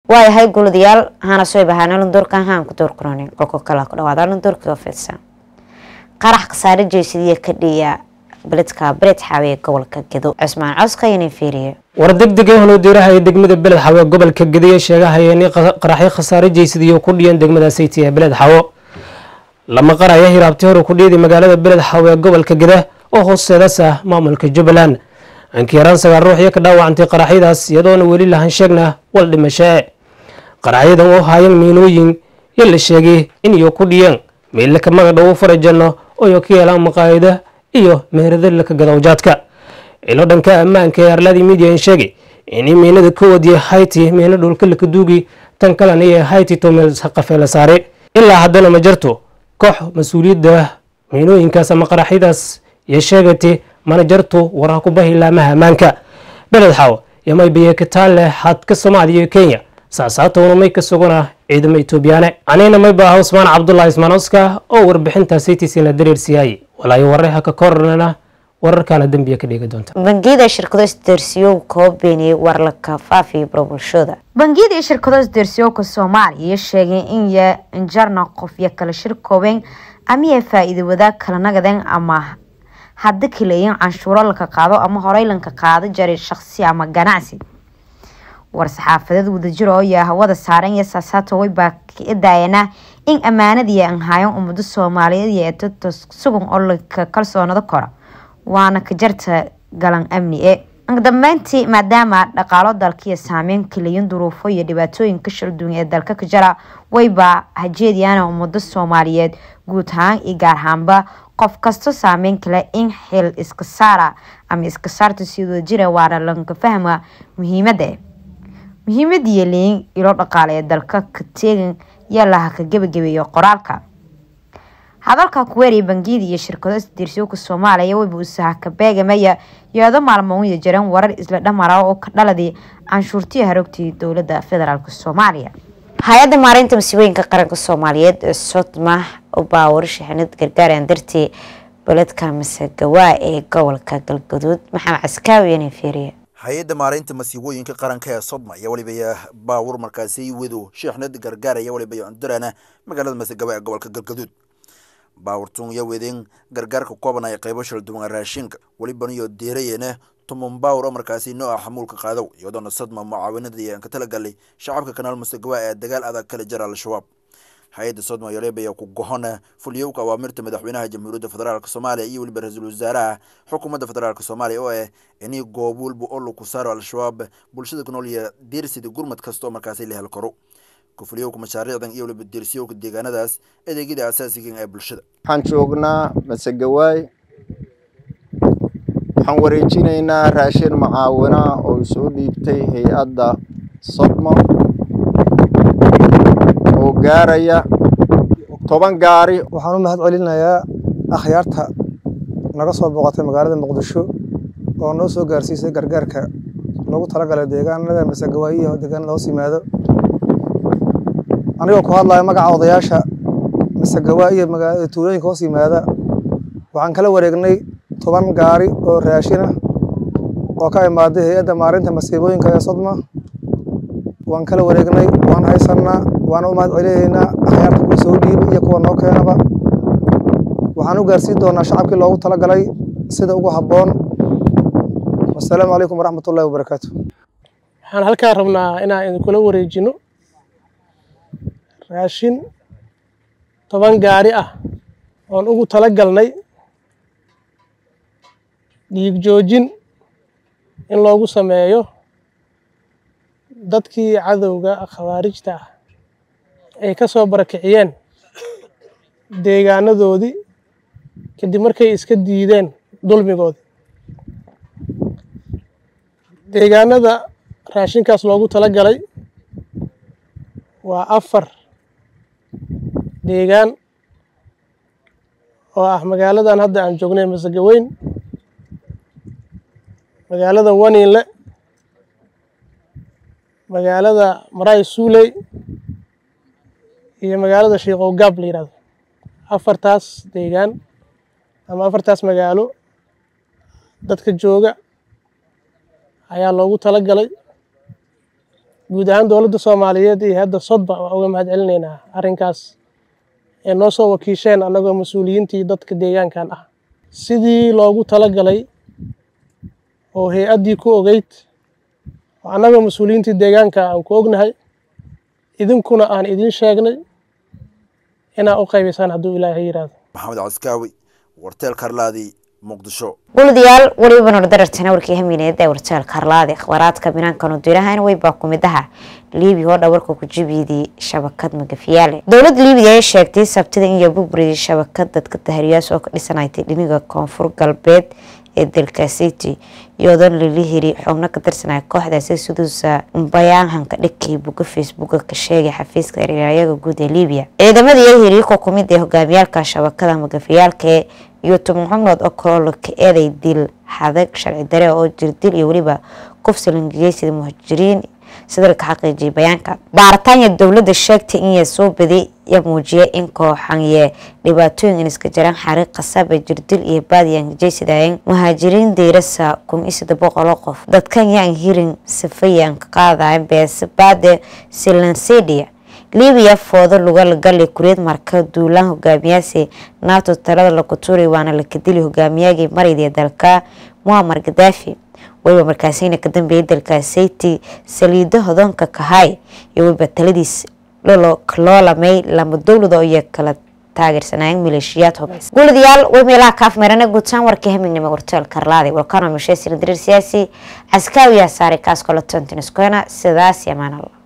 waayahay guladayaal hana soo bahaanalin doorkan haan ku door quranin qolka kala ku dhawaadaan doorkii ofidsan qarax khasaare jeysadiya ka dhiya beledka bered xaawe ee gobolka gedo cusmaan coska inay fiiriye war degdega holoodiiraha ee degmada beled xawe gobolka gedo ee sheegahaya in qaraxyo khasaare jeysadiyo ku dhiyan degmada sayti ee beled xawo lama qaraya hiraabti hore ku dhiyday magaalada beled xawe ee gobolka geda oo hoosteedas ah maamulka jubbaland ankiyaraan sagaal ruux iyo ka dhaawacantay qaraxyadaas iyadoona weli lahan sheegna wal dhimashe qaraxyadan oo haayeen miinooyin iyo la sheegay in iyo ku dhiyeen meelle ka maga dhowo farajanno oo ka yeelaan maqaayada iyo meherada laka gadowjaadka ilo dhanka ammaanka ee arladii midian sheegay in miinada ka wadiyay hayti miino dhulka laka duugi tan kalena iyo hayti tomeel qafeela saare ilaa haddana ma jarto koox mas-uuliyadda miinooyinkaas ama qaraxyadaas iyo sheegatay mana jarto waraha ku bahi laamaha ammaanka beled xaw iyo may biyekataale xadka soomaaliya iyo kenya saasaatowna may ka sugana ciidamo etoobiyaane anina may baaha usmaan cabdulahi ismaan oska oo warbixinta saytiisina dareersiyaayey walaayo wareha ka kornana wararkaana dembiya ka dhigi doonta bangiyada shirkado isdeersiyow koo beeniyey warlaka faafiya barobulshada bangiyada iyo shirkado isdeersiyowka soomaaliya sheegay in ya injarna qof iyo kala shir koobeen amiya faa-iida wadaag kala nagadeen ama hadda kaleeyin canshuuro laka qaado ama horey lanka qaado jari shaqsi ama ganacsi war-saxaafadeed wadajir oo yaa hawada saaran iyo saasaato waybaa ka daayana in ammaanadii aan haayan ummado soomaaliyeed iyo eeto sugan oo laka kalsoonado kora waana ka jarta galan amni e dambeyntii maadaama dhaqaalo dalkiiyo saameyn kaleyin duruufo iyo dhibaatooyinka shalduun ee dalka ka jara waybaa hajeediyaana ummado soomaaliyeed guud ahaan iyo gaar ahaanba qof kasto saameyn kale in xil iska saara ama iska saarta si wadajira waana lanka fahma muhiimada muhiimadiiyo leyin ilo dhaqaale ee dalka ka teegan yaa laha ka gebagabeeyo qoraalka hadalka kuweeriya bangiyada iyo shirkado isdiirsiyowka soomaaliya wayba usaha ka beegamaya iyado maalmooniya jiran warar isla dhamara oo ka dhaladii canshuurtii harogtii dowlada federaalk soomaaliya hay-adda maareynta masiibooyinka qaranka soomaaliyeed ee sodma baa warshaxinad gargaaraan dartii beledka masagawaa ee gobolka galgaduud maxamed caskaawi inay fiiriye hay-adda maareynta masiibooyinka qaranka ee sodma iyo waliba baawur markaasi wado sheexnad gargaaraya waliba cundarana magaalada masagawa ee gobolka galgaduud baawurtun iyo wedeen gargaarka koobanaya qeybo shal duwan raashinka weliban iyo deerayena tumun baawur oo markaasi nooca xamuulka qaadow iyadoona sadma mucaawinadii aan ka talagalay shacabka kanaal masagawa ee dagaal adag kala jara al-shabaab hay-adda sodma yoleebaya ku gohona fuliyowka awaamirta madaxweynaha jamhuuriyadda federaalk soomaaliya iyo weliba ra-iisul wasaaraha xukuumadda federaalk soomaaliya oo ah inii goob walba oo lagu saaro al-shabaab bulshada ku nool iyo deersida gurmad kasta oo markaasi la hel karo kufuliyowka mashaariicdan iyo waliba deersiyowka deegaanadaas adeegyada asaasiga ee bulshada waxaan joognaa masegawaay waxaan wareejinaynaa raashin macaawina oo soo dhiibtay hay-adda sodmo oo gaaraya toban gaari waxaan u mahad celinayaa akhyaarta naga soo booqatay magaalada muqdisho oo noo soo gaarsiisay gargaarka loogu talagalay deegaanada masagawaay iyo deegaanada hoos yimaado anigoo ku hadlaya magaca odayaasha masagawaa iyo tuulooyinka hoos yimaada waxaan kala wareegnay toban gaari oo raashin ah oo ka imaaday hay-adda maarinta masiibooyinka ee sodma waan kala wareegnay waan haysanaa waana u mahad celinaynaa akhyaarta kuwa soo dhiiba iyo kuwa noo keenaba waxaan u gaarsiin doonaa shacabkii loogu talagalay sida ugu habboon wasalaamu calaykum waraxmatullahi wabarakaatu waxaan halkaa rabnaa inaan idinkula wareejino raashin toban gaari ah oon ugu tala galnay dhiig joojin in loogu sameeyo dadkii cadowga khawaarijta ah ay ka soo barakiciyeen deegaanadoodii kadib markay iska diideen dulmigoodii deegaanada raashinkaas loogu tala galay waa afar deegaan oo ah magaaladan hadda aan joognay masagaweyn magaalada waniinle magaalada maraay suuley iyo magaalada shiikow gaab la yihahdo afartaas deegaan ama afartaas magaalo dadka jooga ayaa loogu tala galay guud ahaan dowladda soomaaliyeed iyo hadda sodba waa uga mahad celinaynaa arrinkaas ee noo soo wakiisheen annagoo mas-uuliyiintii dadka deegaankan ah sidii loogu talagalay oo hay-addii ku ogeyd oo annagoo mas-uuliyiintii deegaanka aan ku ognahay idinkuna aan idin sheegnay inaa u qaybaysaan hadduu ilaahay yidhaahdo maxamed caskaawi warteel karlaadi muqdisho guladayaal weliba nordarartana warkii hamiineed ee warteel karlaadi akhbaaraadka binaankan dirahayna weybaa kumidaha liibiya oo dhawarka ku jibiidii shabakad magafiyaale dowladda liibiya ay sheegtay sabtida in yabuburidii shabakad dadka tahriyaas oo ka dhisanaytay dhiniga koonfur galbeed ee dalka city iyadoo lala hiri xubno ka tirsanaya kooxdaasi siduusa bayaanhanka dhigkii buga facebooka ka sheegay xafiiska eryayaga guud ee liibiya ciidamadii ay hiri ku kumid ee hogaamiyaalka shabakada magafiyaalka iyo toban xubnood oo kaloo ka eeday dil xadag sharci dare oo jirdil iyo weliba kufsalangeeyay sida muhajiriin sida laka xaqiijiyay bayaanka baaritaanya dowladda sheegtay in soo baday ya muujiyay in kooxanye dhibaatooyin iska jiraan xariiq qasaba jirdil iyo baadiyan jeysidaayeen muhaajiriin deyrasa kun iyo saddex boqol oo qof dadkan yaan hirin safayaan ka qaadayan beese baade silansedia libiya foodo lugal gali kureed marka duulaan hogaamiyaasi nato talada lagu tuuray waana la kadili hogaamiyagii marayda dalka muamar gadaafi weliba markaasina ka dambeeyay dalka sayti saliido hodoonka kahay iyo weliba taladiis loolamay lama dowlado iyo kala taageersanaayen maleeshiyaad hubays guuladayaal way meelaha kaafmeerana guutaan warkii hamignimo warteel karlaadi walkano mashesir dariir siyaasi caskaawiyaa saaray kaas kolo tontiniscoena sidaas yamaan allah